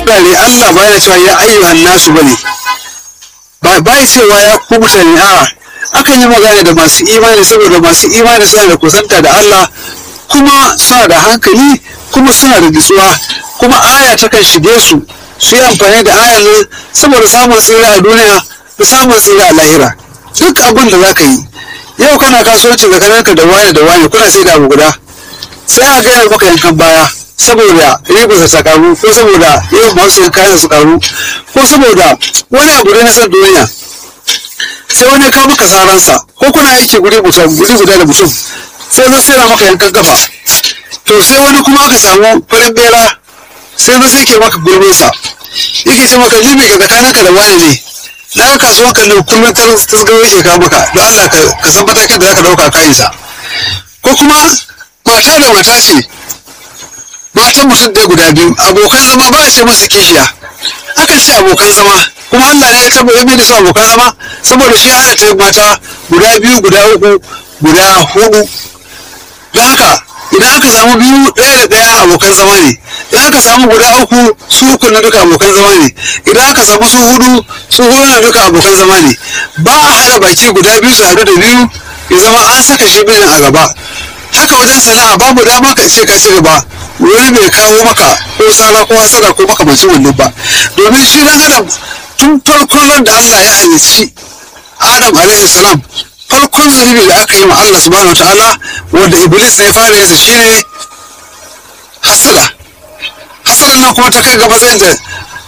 wurare Allah ba yana cewa ya ayyuhan nasu bane ba ba ya cewa ya ku mutane a akan yi magana da masu imani saboda masu imani suna da kusanta da Allah kuma suna da hankali kuma suna da nutsuwa kuma aya takan shige su su yi amfani da ayan nan saboda samun tsira a duniya da samun tsira a lahira duk abin da za ka yi yau kana kasuwanci tsakaninka da wani da wani kuna sai da abu guda sai a gaya maka yankan baya saboda ribarsa ta karu ko saboda yawan masu yin kayan su karu ko saboda wani abu da na san duniya sai wani ya kawo maka saransa ko kuna aiki guri guda guri guda da mutum sai zai sai maka yankan kafa to sai wani kuma aka samu farin bera sai zai sai ke maka gurbinsa yake ce maka libi ga tsakaninka da wani ne na ga kasuwan kan nan kullum tasgaro yake kawo maka don Allah ka san matakin da zaka dauka kayansa ko kuma mata da mata ce matan mutum ɗaya guda biyu abokan zama ba a ce masa kishiya akan ce abokan zama kuma Allah ne ya tabbata mai da su abokan zama saboda shi halatta mata guda biyu guda uku guda hudu don haka idan aka samu biyu ɗaya da ɗaya abokan zama ne idan aka samu guda uku su uku na duka abokan zama ne idan aka samu su hudu su hudu na duka abokan zama ne ba a haɗa baki guda biyu su haɗu da biyu ya zama an saka shi bijin a gaba haka wajen sana'a babu dama ka ce ka ci gaba wani bai kawo maka ko sara ko hasara ko makamancin wannan ba domin shi dan adam tun farkon ran da Allah ya halicci Adam alaihi salam farkon zunubi da aka yi wa Allah subhanahu wataala wanda iblis ne fara yinsa shine hasada hasadan nan kuma ta kai ga matsayin da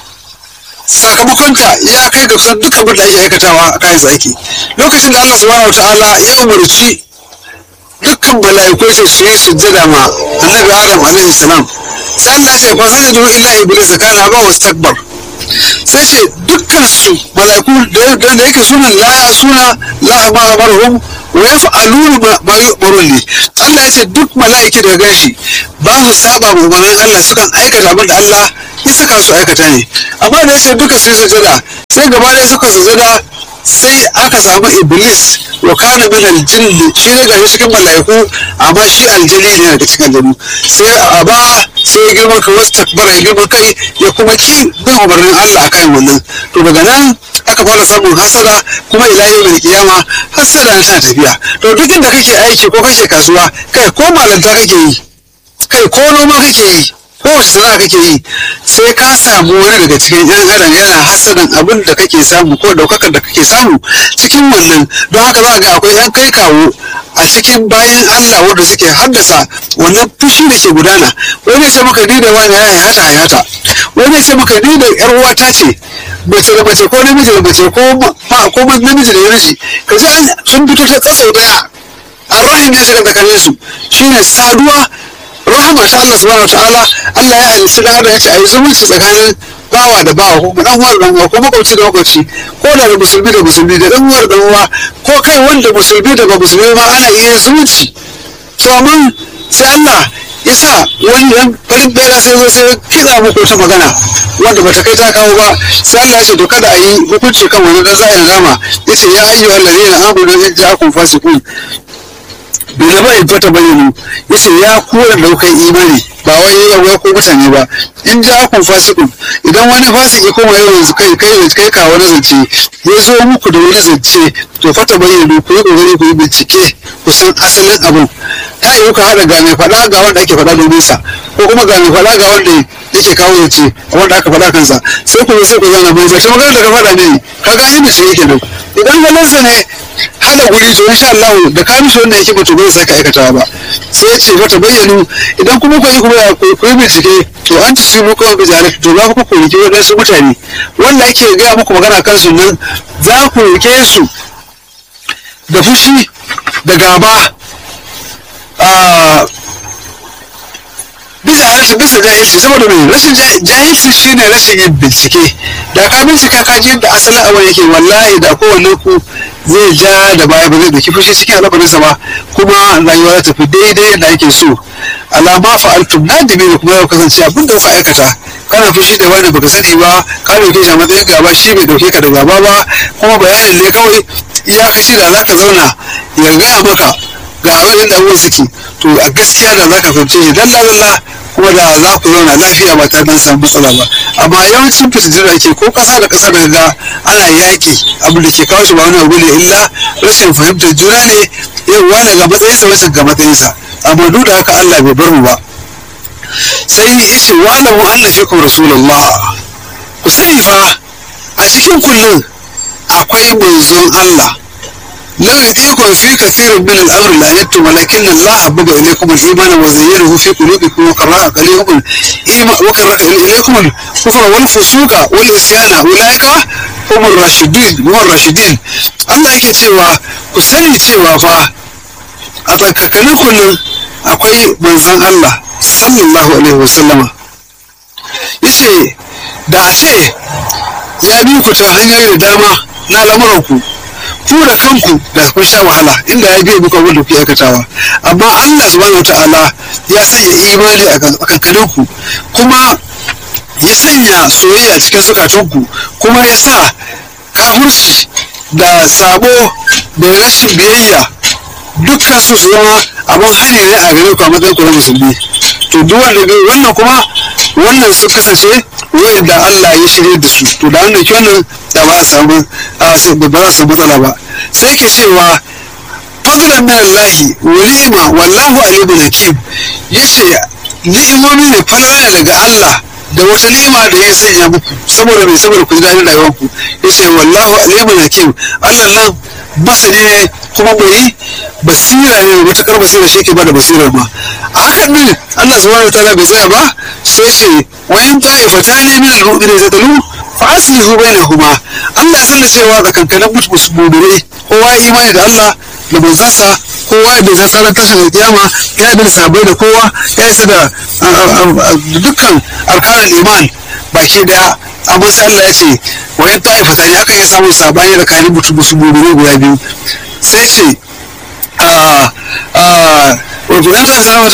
sakamakonta ya kai ga kusan duk abin da ake aikatawa a kayan zaki lokacin da Allah subhanahu wataala ya umarci dukkan mala'iku ce su yi sujjada ma annabi adam alaihi salam sai Allah ce fa sajadu illa iblis kana ba wastakbar sai ce dukkan su mala'iku da yake sunan la ya suna la ma amarhum wa yaf'aluna ma yu'marun li Allah ya ce duk mala'iki da ganshi ba su saba ma umarnin Allah sukan aikata abin da Allah ya saka su aikata ne amma da ya ce duka su yi sujjada sai gaba ɗaya suka sujjada sai aka samu iblis wa kana min aljinni shi ne gashi cikin mala'iku amma shi aljini ne daga cikin aljanu sai a ba sai ya girma ka wasu takbara ya girma kai ya kuma ki bin umarnin Allah akan wannan to daga nan aka fara samun hasada kuma ila yau mai kiyama hasada na tana tafiya to duk inda kake aiki ko kake kasuwa kai ko malanta kake yi kai ko noma kake yi kowace sana'a kake yi sai ka samu wani daga cikin yan adam yana hasadan abin da kake samu ko daukakar da kake samu cikin wannan don haka za ga akwai yan kai kawo a cikin bayan Allah wanda suke haddasa wannan fushi da ke gudana wani ya ce maka ni da wani ya hayata hayata wani ya ce maka ni da yar uwata ce mace da mace ko namiji da mace ko ko namiji da namiji ka ji sun fito ta tsatso daya arrahim ya shiga tsakanin su shine saduwa rahama ta Allah subhanahu wataala Allah ya halitta da adam ya ce a yi zumunci tsakanin bawa da bawa ko dan uwa da dan uwa ko makwabci da makwabci ko da da musulmi da musulmi da dan uwa da dan uwa ko kai wanda musulmi da ba musulmi ma ana iya zumunci to amma sai Allah ya sa wani yan farin bera sai zo sai kitsa muku wata magana wanda bata kai ta kawo ba sai Allah ya ce to kada a yi hukunci kan wani dan zai rama yace ya ayyuhal ladina amanu in ja'akum fasiqun bai zama in fata bayyana ya ce ya kura daukan imani ba wai ya ko mutane ba in ja akun fasikun idan wani fasiki kuma yau yanzu kai kai kai ka wani zance ya zo muku da wani zance to fata bayyana ku yi kokari ku yi bincike ku san asalin abun ta yi ka haɗa ga mai faɗa ga wanda ake faɗa domin sa ko kuma ga mai faɗa ga wanda yake kawo zance wanda aka faɗa kansa sai ku sai ku zana mai zance magana da ka faɗa ne ka ga yin bincike kenan idan halinsa ne hada guri to insha Allah da ka mishi wannan yake mutu bai saka aikatawa ba sai ya ce mata bayyanu idan kuma ku yi kuma ku yi bincike to an ci su kuma bi jare to za ku ku rike wadansu mutane wanda ake gaya muku magana kan su nan za ku rike su da fushi da gaba bisa rashin bisa jahilci saboda mai rashin jahilci shine rashin yin bincike da ka bincika ka ji yadda asalin abin yake wallahi da kowanne ku zai ja da baya ba zai dauki fushi cikin al'amarinsa ba kuma rayuwa za ta fi daidai yadda ake so alama fa'altum na da da kuma ya kasance abin da kuka aikata kana fushi da wani baka sani ba ka dauke shi a matsayin gaba shi bai dauke ka da gaba ba kuma bayanin ne kawai iyakaci da za ka zauna ya gaya maka ga abin da abubuwan suke to a gaskiya da za ka fahimce shi dalla dalla kuma da za ku zauna lafiya ba tare da samu matsala ba amma yawancin fitattun da ke ko kasa da kasa da ga ana yaƙi abu da ke kawo shi ba wani abu ne illa rashin fahimtar juna ne yau wani ga matsayinsa wasu ga matsayinsa amma duk da haka Allah bai bar mu ba sai ya ce wa alamu anna fikum rasulullah ku sani fa a cikin kullum akwai manzon Allah لا يأتيكم في كثير من الأمر لعنتم ولكن الله حبب إليكم الإيمان وزينه في قلوبكم وكره إليكم الإيمان وكره إليكم الكفر والفسوق والعصيان أولئك هم الراشدين هم الراشدين Allah yake cewa ku sani cewa fa a tsakakanin kullum akwai manzon Allah sallallahu alaihi wasallama yace da a ce ya bi ku ta hanyoyi da dama na lamuranku ku da kanku da kun sha wahala inda ya biya muku abin da kuke aikatawa amma Allah subhanahu ta'ala ya sanya imani a kankanin ku kuma ya sanya soyayya cikin zukatunku kuma ya sa kafurci da sabo da rashin biyayya dukkan su su zama abin hani ne a gare ku a matsayin ku na musulmi to duk wanda wannan kuma wannan su kasance wanda Allah ya shirye da su to da wannan wannan da ba samu ba za su matsala ba sai ke cewa fadlan min Allah wa ni'ma wallahu alimun hakim yace ni'imomi ne falala daga Allah da wata ni'ima da ya sanya muku saboda mai saboda ku ji daɗin rayuwar ku yace wallahu alimun hakim Allah nan masani ne kuma mai basira ne matakar basira shi ke bada basirar ma a hakan ne Allah subhanahu wa ta'ala bai tsaya ba sai ce wayan ta'ifatani min al-mu'minin zatalu fa aslihu bainahuma Allah ya san cewa tsakankanin musulmai kowa ya imani da Allah da manzansa kowa ya bisa tsaron tashin kiyama ya bi sabai da kowa ya isa da dukkan arkanin iman baki daya amma sai Allah ya ce wayan ta'ifata ne aka iya samun sabani tsakanin musulmai guda biyu sai ce wajen ta zama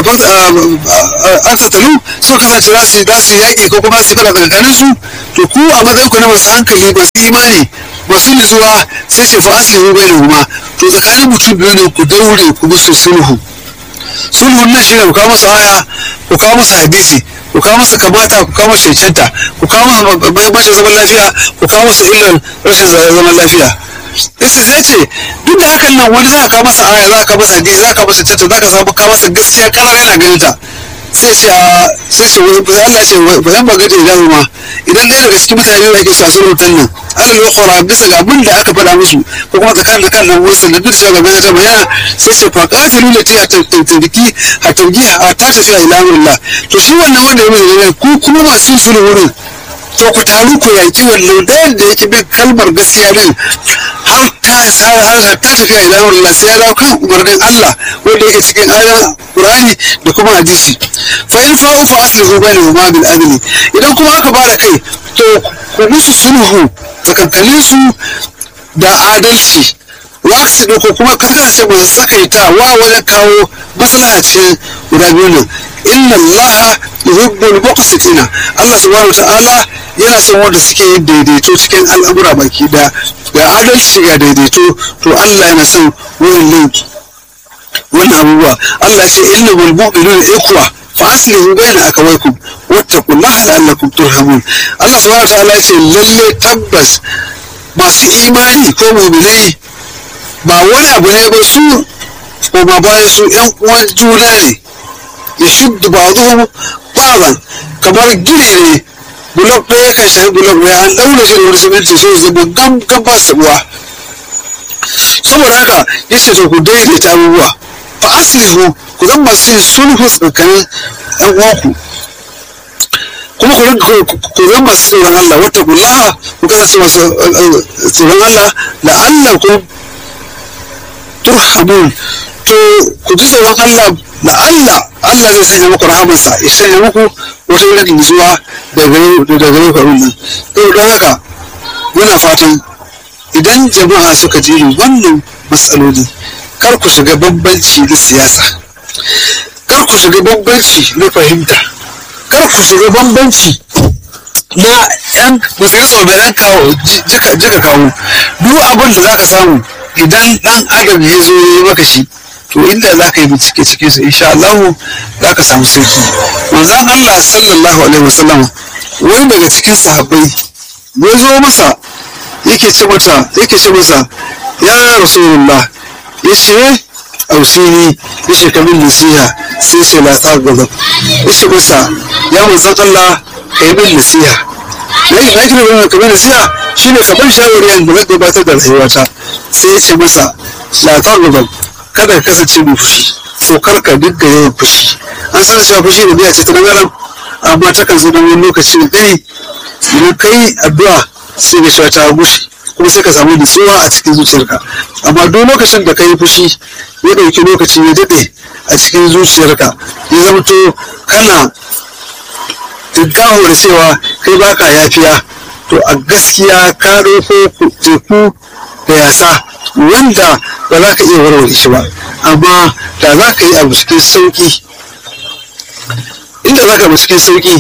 an tattalu so kasance za su za su yaƙi ko kuma su fada tsakanin su to ku a matsayin ku na masu hankali masu imani masu nutsuwa sai ce fa aslihu bainahuma to tsakanin mutum biyu ne ku daure ku musu sulhu sulhun nan shine ku kawo musu aya ku kawo musu hadisi ku kawo musu kamata ku kawo musu cancanta ku kawo musu mahimmancin zaman lafiya ku kawo musu illar rashin zaman lafiya isa zai ce duk da hakan nan wani za ka masa aya za ka masa hadisi za ka masa canta za ka samu ka masa gaskiya karar yana ganin ta sai ce a sai ce Allah ce ba zan baga da idan ma idan ɗaya daga cikin mutane da ake cewa sun rutan nan Allah ya kora bisa ga abin da aka faɗa musu ko kuma tsakanin da kan nan wasu da duk shugaban ta bayana sai ce fa qatilu lati at-tariki at-tarji ta tafiya ila amrillah to shi wannan wanda ya mai ku kuma masu sulhu wurin to ku taru ku yanki wannan ɗayan da yake bin kalmar gaskiya din har ta har ta tafiya idan Allah sai ya dawo kan umarnin Allah wanda yake cikin ayoyin Qur'ani da kuma hadisi fa in fa'u fa aslihu bainahuma bil adli idan kuma aka bada kai to ku musu sulhu tsakankanin su da adalci waksi ko kuma karkashe ba su sakaita wa wajen kawo maslaha cikin guda biyu nan inna allaha yuhibbul muqsitina Allah subhanahu ta'ala yana son wanda suke yin daidaito cikin al'amura baki da ga adalci ga daidaito to Allah yana son wannan wannan abubuwa Allah ya ce innal mu'minuna ikwa fa aslihu bayna akawaykum wattaqullaha la'allakum turhamun Allah subhanahu ta'ala ya ce lalle tabbas masu imani ko mu'minai ba wani abu ne ba su ko ba bayan su yan uwan juna ne ya shuddu ba zuwa baban kamar gini ne bulok ɗaya kan shafi bulok ɗaya an ɗaure shi da wani siminti sai ya zama gam gam ba su uwa saboda haka ya ce to ku daidaita abubuwa fa aslihu ku zan masu yin sulhu tsakanin yan uwanku kuma ku rinka ku zan masu tsoron Allah wata kullaha ku kasance masu tsoron Allah la'allakum turhamun to ku ji tsoron Allah da Allah Allah zai sanya muku rahamarsa ya sanya muku wata irin nutsuwa daga gare ku nan to don haka muna fatan idan jama'a suka ji wannan matsaloli kar ku shiga bambanci na siyasa kar ku shiga bambanci na fahimta kar ku shiga bambanci na yan majalisar mai yan kawo jika kawo duk abin da za ka samu idan dan adam ya zo ya maka shi to to inda za ka yi bincike cikin su insha Allah za ka samu sauki manzon Allah sallallahu alaihi wasallam wani daga cikin sahabbai ya zo masa yake ce mata yake ce masa ya rasulullah ya ce ausini ya ce kamin nasiha sai ce la ta gaba ya ce masa ya manzon Allah ka yi min nasiha na yi na kira wani kamar nasiha shi ne kaban shawari yanzu na gabatar da rayuwata sai ya ce masa la ta gaba kada ka kasance mai fushi so kar ka dinga yawan fushi an san cewa fushi da biya ce ta dangaren amma ta kan zo don wani lokaci da dai idan kai addu'a sai ga cewa ta gushe kuma sai ka samu nutsuwa a cikin zuciyarka amma duk lokacin da ka yi fushi ya ɗauki lokaci ya daɗe a cikin zuciyarka ya zama to kana tinkaho da cewa kai baka yafiya to a gaskiya ka ɗauko teku da yasa wanda ba za ka iya warware shi ba amma da za ka yi abu cikin sauƙi inda za ka cikin sauƙi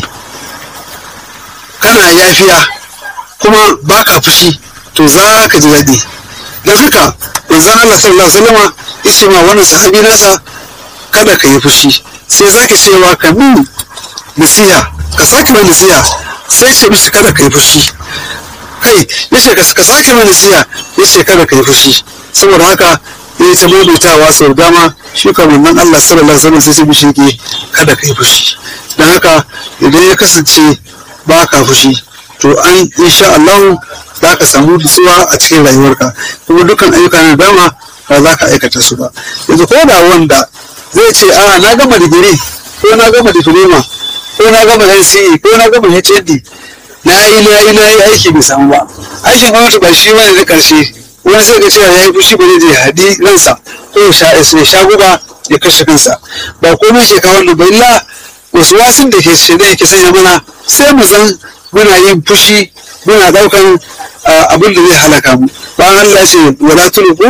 kana yafiya kuma baka fushi to za ka ji daɗi don haka manzon Allah sallallahu alaihi wasallama yace ma wannan sahabi nasa kada ka yi fushi sai zaka cewa ka min nasiha ka sake mai nasiha sai ce mishi kada ka yi fushi kai yace ka sake mai nasiha yace kada ka yi fushi saboda haka ya ta maimaitawa sau dama shi kamar nan Allah sallallahu alaihi wasallam sai ce mishi ke kada ka yi fushi don haka idan ya kasance ba ka fushi to an insha Allah za ka samu nutsuwa a cikin rayuwarka kuma dukkan ayyuka na dama ba za ka aikata su ba yanzu ko da wanda zai ce a na gama digiri ko na gama diploma ko na gama NCE ko na gama HND na yi na yi na yi aiki bai samu ba aikin gwamnati ba shi bane na karshe wani sai ga cewa ya yi fushi ba zai je haɗi ransa ko ya sha guba ya kashe kansa ba komai ke kawo da ba illa wasu wasun da ke ce da yake sanya mana sai mu san muna yin fushi muna daukan abin da zai halaka mu bayan Allah ya ce wala tulqu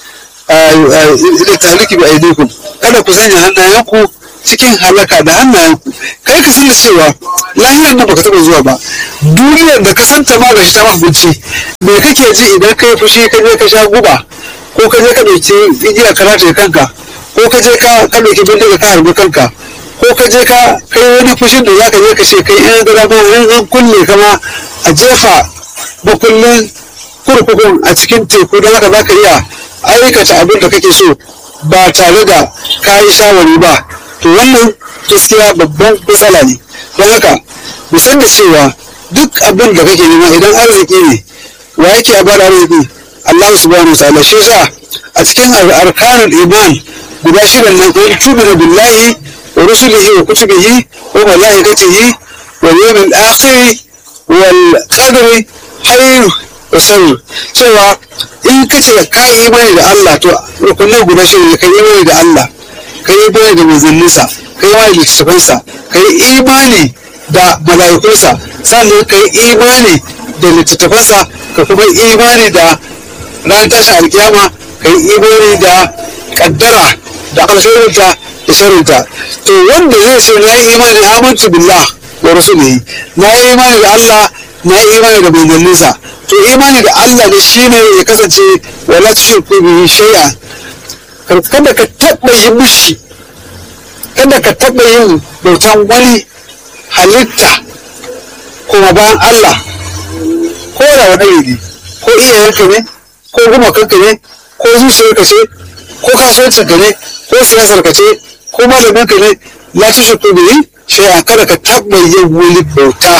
ila tahliki bi aydikum kada ku sanya hannayenku cikin halaka da hannayenku kai ka san da cewa lahirar nan baka taba zuwa ba duniyar da ka santa ma gashi ta mahimmanci me kake ji idan kai fushi ka je ka sha guba ko ka je ka dauki igiya ka rataye kanka ko ka je ka ka dauki bindiga ka harbi kanka ko ka je ka kai wani fushin da zaka je ka ce kai in gara ma an kulle kama a jefa makullin kurkukun a cikin teku don haka zaka iya aikata abin da kake so ba tare da ka yi shawari ba to wannan gaskiya babban matsala ne don haka mu san da cewa duk abin da kake nema idan arziki ne wa yake a bada arziki Allah subhanahu wa ta'ala shi yasa a cikin arkanul iman guda shida nan ko tubina billahi wa rusulihi wa kutubihi wa malaikatihi wal yawmil akhir wal qadri khayr wa sharr cewa in kace ka yi imani da Allah to rukunai guda shida ne ka yi imani da Allah ka yi imani da manzanninsa ka yi imani da littattafansa ka yi imani da mala'ikunsa sannan ka yi imani da littattafansa ka kuma imani da ran tashin alkiyama ka yi imani da kaddara da alkhairinta da sharinta to wanda zai ce na yi imani amantu billah wa rasulihi na yi imani da Allah na yi imani da manzanninsa to imani da Allah da shi ne ya kasance wala tushriku bihi shay'a kada ka taɓa yi mishi kada ka taɓa yin bautan wani halitta kuma bayan Allah ko da wani ne ko iyayenka ne ko gumakanka ne ko zuciyarka ce ko kasuwancinka ne ko siyasarka ce ko malaminka ne la tushriku bihi shay'an kada ka taɓa yin wani bauta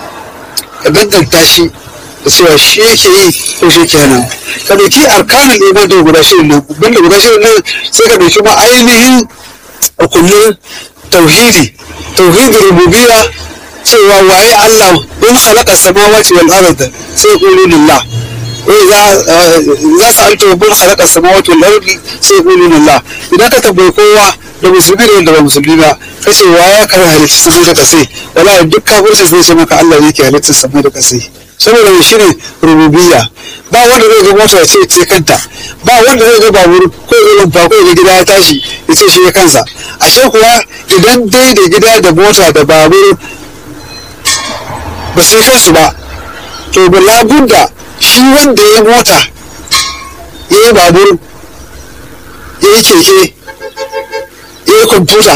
ka danganta shi da cewa shi yake yi ko shi ke nan ka ɗauki arkanin iman da guda shirin nan banda guda shirin nan sai ka ɗauki ma ainihin hukumin tauhidi tauhidin rububiyya cewa waye Allah in khalaqa samawati wal arda sai qulu lillah za su anta bin khalaqa samawati wal ardi sai qulu lillah idan ka tambayi kowa da musulmi da wanda ba musulmi ba ka ce wa ya kare halitta samai da kasai wala duk kafirci zai ce maka Allah ne ke halitta samai da kasai saboda shi ne rububiyya ba wanda zai ga mota ya ce ce kanta ba wanda zai ga babur ko irin fa ko ga gida ya tashi ya ce shi ya kansa ashe kuwa idan dai da gida da mota da babur ba sai kansu ba to ba labudda shi wanda ya mota ya yi babur ya yi keke ya kwamfuta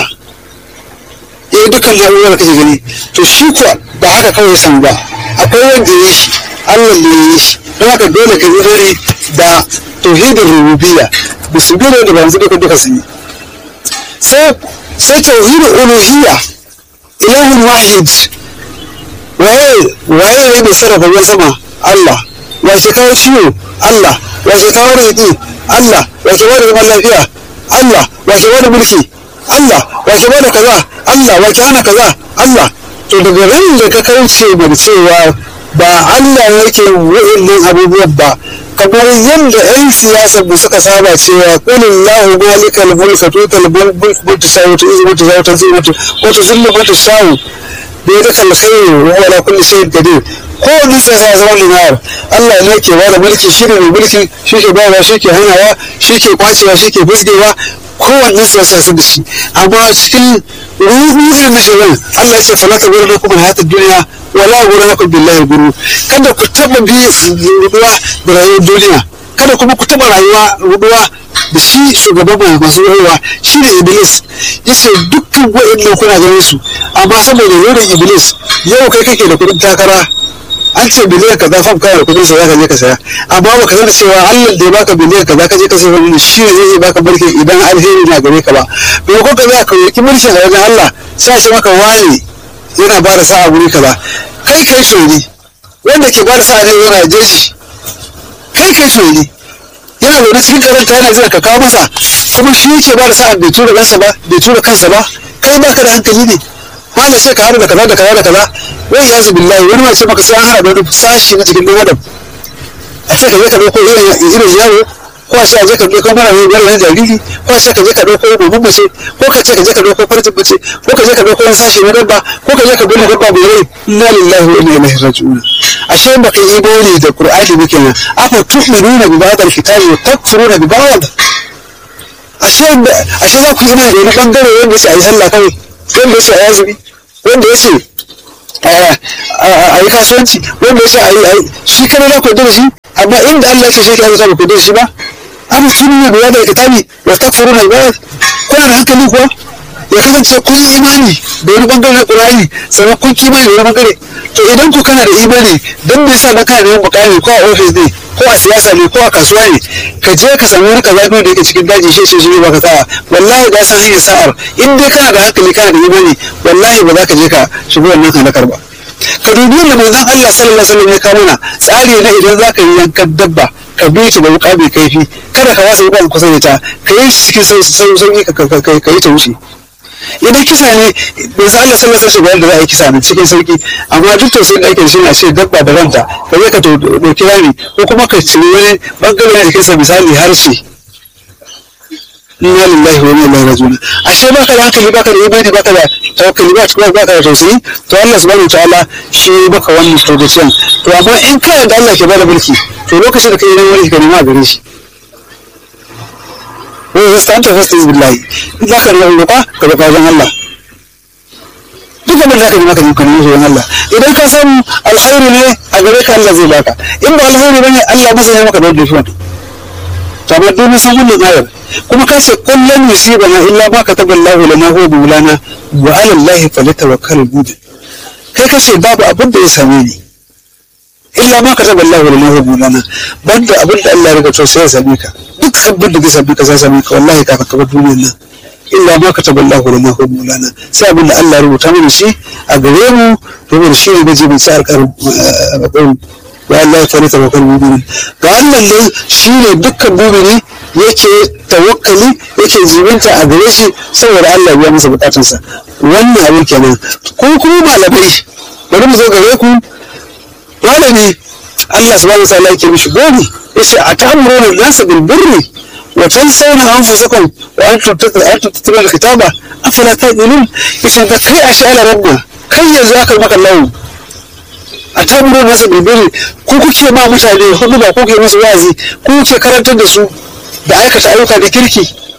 ya yi dukkan na'urar da kake gani to shi kuwa ba haka kawai san ba akwai wanda ya shi Allah ne ya yi shi don haka dole ka yi da tauhidin rububiyya da su biyu da ba yanzu duka duka sun yi sai sai tauhidin uluhiyya ilahun wahid waye waye ne mai sarrafa ruwan sama Allah wace kawo ciwo Allah wace kawo riƙi Allah wace bada zaman lafiya Allah wace bada mulki Allah wace bada kaza Allah wace hana kaza Allah to daga ran da ka kauce da cewa ba Allah yake wa'annan abubuwan ba kamar yadda 'yan siyasar da suka saba cewa kulin lahu malikal mulka tutal mulk mutu shawu ta izu mutu shawu ta zai mutu wata zullu mutu shawu da ya duka alkhairu wa ala kulli shay'in qadir ko wani siyasa ya zama linar Allah ne ke bada mulki shi ne mai mulki shi ke bayarwa shi ke hanawa shi ke kwacewa shi ke fusgewa kowanne siyasa su da shi amma cikin ruhu irin na shirin Allah ya ce falata wurin na kuma hayatar duniya wala wurin na billahi guru kada ku taba bi ruduwa da rayuwar duniya kada kuma ku taba rayuwa ruduwa da shi shugaban masu rayuwa shi ne iblis ya ce dukkan wa'in kuna ganin su amma saboda wurin iblis yau kai kake da kudin takara an ce biliyan kaza fam kana da kudin sa zaka je ka saya amma ba ka san cewa Allah da ya baka biliyan kaza ka je ka saya wani shi ne zai baka mulki idan alheri na gare ka ba bai ko ka za ka yi mulkin a wajen Allah sai ce maka wani yana ba da sa'a guri kaza kai kai shori wanda ke ba da sa'a ne yana jeji kai kai shori yana zaune cikin karanta yana jira ka kawo masa kuma shi yake ba da sa'a bai tura kansa ba bai tura kansa ba kai baka da hankali ne wanda sai ka haɗu da kaza da kaza da kaza wai ya zubi layi wani mace maka sai an haɗa da wani sashi na jikin ɗan adam a ce ka je ka ɗauko irin yaro ko a ce a je ka ɗauko mara mai mara jariri ko a ce ka je ka ɗauko domin mace ko ka ce ka je ka ɗauko farjin mace ko ka je ka ɗauko wani sashi na dabba ko ka je ka ɗauko dabba mai rai inna lillahi wa inna ilaihi raji'un ashe baka yi imani da qur'ani ba kenan afa tu'minuna bi ba'd al-kitabi wa takfuruna bi ba'd ashe ashe za ku yi imani da wani bangare wanda ya ce a yi sallah kawai wanda ya ce a yi azumi wanda ya ce a yi kasuwanci wanda ya ce a yi shi kare za ku yarda da shi amma inda Allah ke shi ka yi ku da shi ba an tuni ne da da kitabi wa takfuruna ibad kuna da hankali kuwa ya kasance kun yi imani da wani bangare na Qur'ani sannan kun ki imani da wani bangare to idan ku kana da imani dan me yasa na kana da mukami ko a office ne ko a siyasa ne ko a kasuwa ne ka je ka samu wani kaza da yake cikin daji shi ce shi ba ka sa'a wallahi da san hanyar sa'ar in dai kana da hankali kana da imani wallahi ba za ka je ka shigo wannan halakar ba ka dubi yadda manzon Allah sallallahu alaihi wasallam ya kawo mana tsari na idan za ka yi yankan dabba ka bi ta da wuka mai kaifi kada ka wasa wuka kusa da ta ka yi cikin sauki ka yi ta wuce idan kisa ne manzon Allah sallallahu alaihi wasallam da za a yi kisa ne cikin sauki amma duk tausayin da ake da shi ne a ce dabba da ranta ka je ka ɗauki rami ko kuma ka ciri wani bangare na jikinsa misali harshe inna lillahi wa inna ilaihi raji'un ashe baka da hankali baka da imani baka da tawakkali ba kuma baka da tausayi to Allah subhanahu ta'ala shi baka wannan tausayin to amma in ka da Allah ke bada mulki to lokacin da kai nan mulki ka nema gare shi wai zai stanta fasta billahi in zaka roƙa ka roƙa wajen Allah duk abin da ka nema ka nema ka nema wajen Allah idan ka san alkhairi ne a gare ka Allah zai baka in ba alkhairi bane Allah ba zai maka da wanda shi to amma duk san wannan ayar kuma ka ce kullum yusibana illa ma kataba Allah lana huwa bulana wa ala Allah falyatawakkal mu'min kai ka ce babu abin da ya same ni illa ma kataba Allah lana huwa bulana banda abin da Allah ya riga to sai ya same ka duk abin da zai same ka sai same ka wallahi ka ka bar duniyar nan illa ma kataba Allah lana huwa bulana sai abin da Allah ya rubuta mana shi a gare mu domin shi ne gaji mai sa alƙarin wa Allah ya fara tawakkal mu'minin ga Allah ne shine dukkan mu'mini yake tawakkali yake jibinta a gare shi saboda Allah ya masa bukatunsa wannan abin kenan ko kuma malamai bari mu zo gare ku malami Allah subhanahu wa ta'ala yake mishi goni yace atamuruna nasa bil birri wa tansawna anfusakum wa antum tatluna al-kitaba afala taqilun yace da kai ashe ala rabba kai yanzu aka maka lawo a tamuro masa bilbili ko kuke ma mutane hudu ba kuke musu wazi ko kuke karantar da su da aikata ayyuka da kirki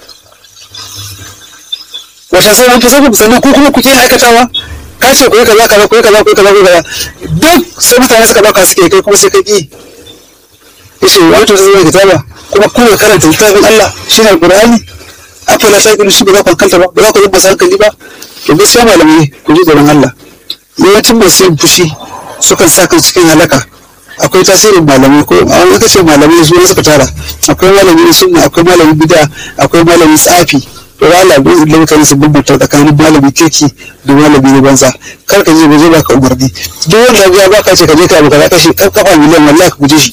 wata sai an fi sanin sannan ko kuma kuke aikatawa ka ce ku yi kaza kaza ku yi kaza ku yi kaza ku yi kaza duk sai mutane suka baka suke kai kuma sai ka ki yace wato zai zama kitaba kuma kuna karanta littafin Allah shine alqur'ani afala ta gudu shi ba za ku hankalta ba ba za ku zama masu hankali ba to gaskiya malamai ku ji tsoron Allah yawancin masu yin fushi sukan sa kan cikin halaka akwai tasirin malamai ko a wani kace malamai su ne suka tara akwai malamin sunna akwai malamin bid'a akwai malamin tsafi to Allah bai zai mutane su bambanta tsakanin malamin kirki da malami na banza kar ka je guje baka umarni duk wanda ya baka ce ka je ka abu kaza kashi kafa miliyan wallahi ka guje shi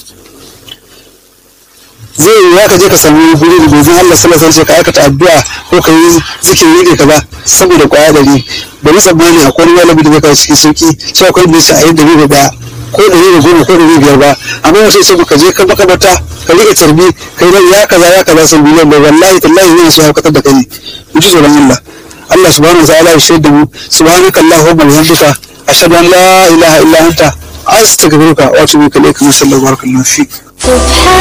zai yi ya ka je ka samu guri da gozin Allah sallallahu alaihi ka aikata addu'a ko ka yi zikiri ne kaza saboda kwaya dari bari tsammani akwai wani malami da zai kawo cikin sauki sai akwai da shi a yi dari da daya ko dari da goma ko dari biyar ba amma wasu sai ka je ka makamata ka rike tarbi kai nan ya kaza ya kaza sau biliyan ba wallahi tallahi yana so ya haukatar da kai ne mu ji tsoron Allah Allah subhanahu wa ta'ala ya shaida mu subhanaka allahumma wa bihamdika ashhadu an la ilaha illa anta astaghfiruka wa atubu ilaik sallallahu alaihi wa sallam